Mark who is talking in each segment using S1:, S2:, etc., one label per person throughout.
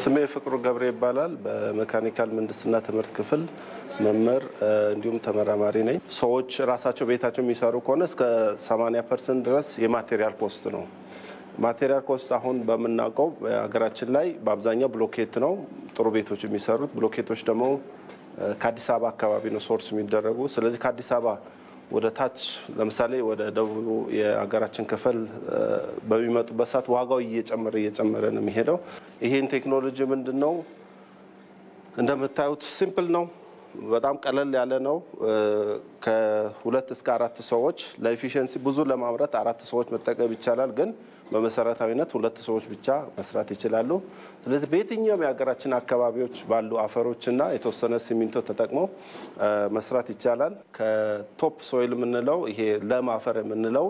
S1: ስሜ ፍቅሩ ገብሬ ይባላል። በሜካኒካል ምህንድስና ትምህርት ክፍል መምህር እንዲሁም ተመራማሪ ነኝ። ሰዎች ራሳቸው ቤታቸው የሚሰሩ ከሆነ እስከ 80 ፐርሰንት ድረስ የማቴሪያል ኮስት ነው። ማቴሪያል ኮስት አሁን በምናውቀው ሀገራችን ላይ በአብዛኛው ብሎኬት ነው ጥሩ ቤቶች የሚሰሩት። ብሎኬቶች ደግሞ ከአዲስ አበባ አካባቢ ነው ሶርስ የሚደረጉ። ስለዚህ ከአዲስ አበባ ወደ ታች ለምሳሌ ወደ ደቡብ የሀገራችን ክፍል በሚመጡበት ሰዓት ዋጋው እየጨመረ እየጨመረ ነው የሚሄደው። ይሄን ቴክኖሎጂ ምንድን ነው እንደምታዩት ሲምፕል ነው። በጣም ቀለል ያለ ነው። ከሁለት እስከ አራት ሰዎች ለኤፊሽንሲ ብዙ ለማምረት አራት ሰዎች መጠቀም ይቻላል። ግን በመሰረታዊነት ሁለት ሰዎች ብቻ መስራት ይችላሉ። ስለዚህ በየትኛውም የሀገራችን አካባቢዎች ባሉ አፈሮችና የተወሰነ ሲሚንቶ ተጠቅመው መስራት ይቻላል። ከቶፕ ሶይል የምንለው ይሄ ለም አፈር የምንለው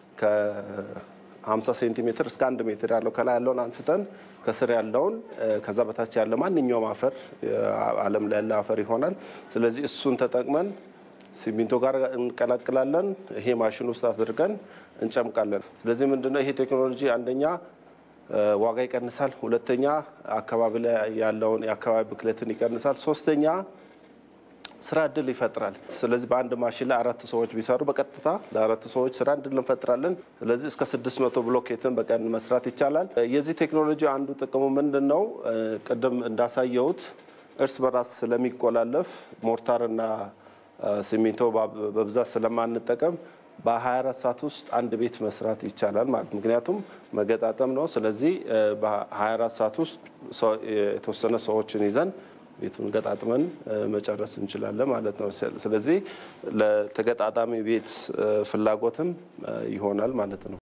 S1: ከ50 ሴንቲሜትር እስከ አንድ ሜትር ያለው ከላይ ያለውን አንስተን ከስር ያለውን ከዛ በታች ያለ ማንኛውም አፈር ዓለም ላይ ያለ አፈር ይሆናል። ስለዚህ እሱን ተጠቅመን ሲሚንቶ ጋር እንቀላቅላለን። ይሄ ማሽን ውስጥ አድርገን እንጨምቃለን። ስለዚህ ምንድነው ይሄ ቴክኖሎጂ አንደኛ ዋጋ ይቀንሳል፣ ሁለተኛ አካባቢ ላይ ያለውን የአካባቢ ብክለትን ይቀንሳል፣ ሶስተኛ ስራ እድል ይፈጥራል። ስለዚህ በአንድ ማሽን ላይ አራት ሰዎች ቢሰሩ በቀጥታ ለአራት ሰዎች ስራ እድል እንፈጥራለን። ስለዚህ እስከ 600 ብሎኬትን በቀን መስራት ይቻላል። የዚህ ቴክኖሎጂ አንዱ ጥቅሙ ምንድን ነው? ቅድም እንዳሳየሁት እርስ በራስ ስለሚቆላለፍ ሞርታርና ሲሚንቶ በብዛት ስለማንጠቀም በ24 ሰዓት ውስጥ አንድ ቤት መስራት ይቻላል ማለት ምክንያቱም መገጣጠም ነው። ስለዚህ በ24 ሰዓት ውስጥ የተወሰነ ሰዎችን ይዘን ቤቱን ገጣጥመን መጨረስ እንችላለን ማለት ነው። ስለዚህ ለተገጣጣሚ ቤት ፍላጎትም ይሆናል ማለት ነው።